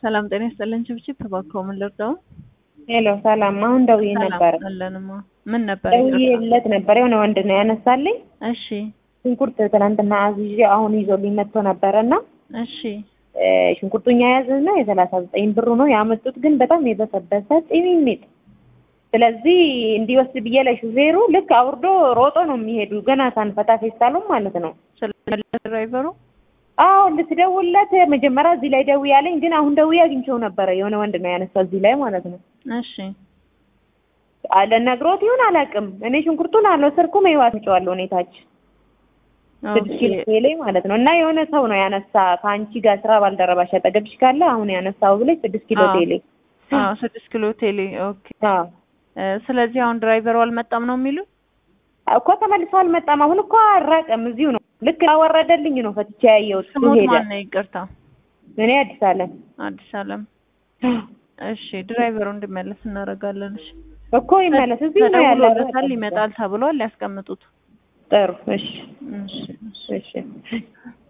ሰላም ጤና ይስጥልን። ችብችብ እባክዎ ምን ልርዳው? ሄሎ ሰላም። አሁን ደውዬ ነበረ። አለንማ ምን ነበር? ደውዬለት ነበር። የሆነ ወንድ ነው ያነሳልኝ። እሺ ሽንኩርት ትናንትና አዝዤ አሁን ይዞልኝ መጥቶ ነበረ እና እሺ ሽንኩርቱኛ የያዝና የሰላሳ ዘጠኝ ብሩ ነው ያመጡት፣ ግን በጣም የበሰበሰ ጢሚሚጥ። ስለዚህ እንዲወስድ ብዬ ለሹፌሩ ልክ አውርዶ ሮጦ ነው የሚሄዱ ገና ሳንፈታ ፌስታሉም ማለት ነው። ስለመለስ ድራይቨሩ አዎ ልትደውልለት መጀመሪያ እዚህ ላይ ደውዬ ያለኝ፣ ግን አሁን ደውዬ አግኝቼው ነበረ። የሆነ ወንድ ነው ያነሳ እዚህ ላይ ማለት ነው። እሺ አለ ነግሮት ይሁን አላውቅም። እኔ ሽንኩርቱን አልወሰድኩም። ይዋት ጨዋለሁ ሁኔታች ስድስት ኪሎ ቴሌ ማለት ነው። እና የሆነ ሰው ነው ያነሳ ከአንቺ ጋር ስራ ባልደረባሽ አጠገብሽ ካለ አሁን ያነሳው ብለሽ ስድስት ኪሎ ቴሌ አዎ ስድስት ኪሎ ቴሌ ኦኬ። አዎ ስለዚህ አሁን ድራይቨሩ አልመጣም ነው የሚሉ እኮ ተመልሶ አልመጣም። አሁን እኮ አራቀም እዚሁ ነው። ልክ አወረደልኝ ነው ፈትቼ ያየሁት። ስሞት ሄደ። ማን ነው? ይቅርታ እኔ አዲስ አለም አዲስ አለም። እሺ ድራይቨሩ እንዲመለስ እናደርጋለን። እሺ እኮ ይመለስ። እዚሁ ነው ያለው። ተደውሎለታል፣ ይመጣል ተብሏል። ያስቀምጡት። ጥሩ እሺ እሺ እሺ እሺ